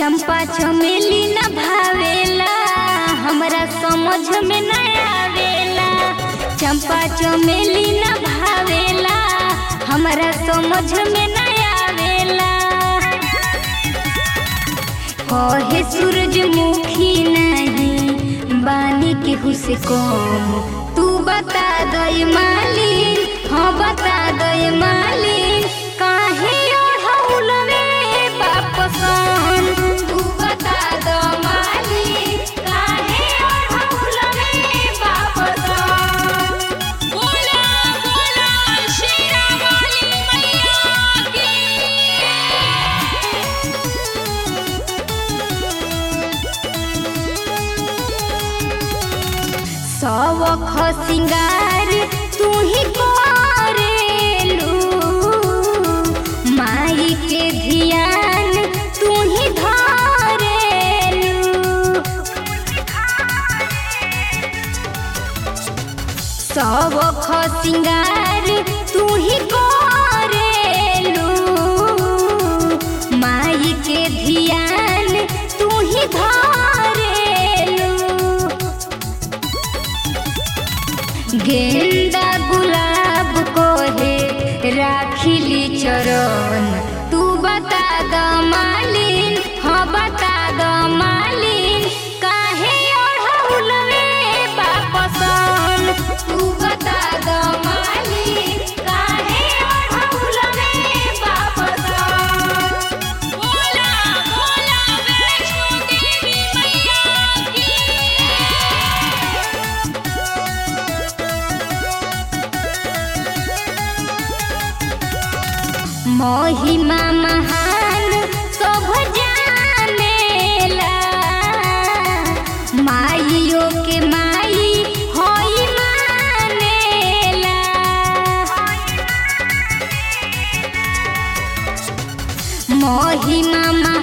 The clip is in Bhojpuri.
चंपा चमेली न भावेला हमरा समझ में न आवेला चंपा चमेली न भावेला हमरा समझ में न आवेला कहे सूरजमुखी नहीं बानी केहू से कम तू बता दे मालिन हाँ बता दे मालिन काहे ओढ़ौल रे बापसन तू बता दे मालिन काहे ओढ़ौल रे बापसन बोला बोला शेरा वाली मैया की सवख सिंगार तू ही करेलू माई के धियान तू ही धरेलू सवख सिंगार तू ही करेलू माई के धियान तू ही धरेलू गेंदा गुलाब को है राखिली चरण तू बता द मालिन हाँ बता द मालिन काहे ओढ़ौल रे बापसन तू बता द मालिन काहे ओढ़ौल रे बापसन बोला बोला वैष्णो देवी मैया की महिमा महान सब जानेला माइयो के माई होई मानेला महिमा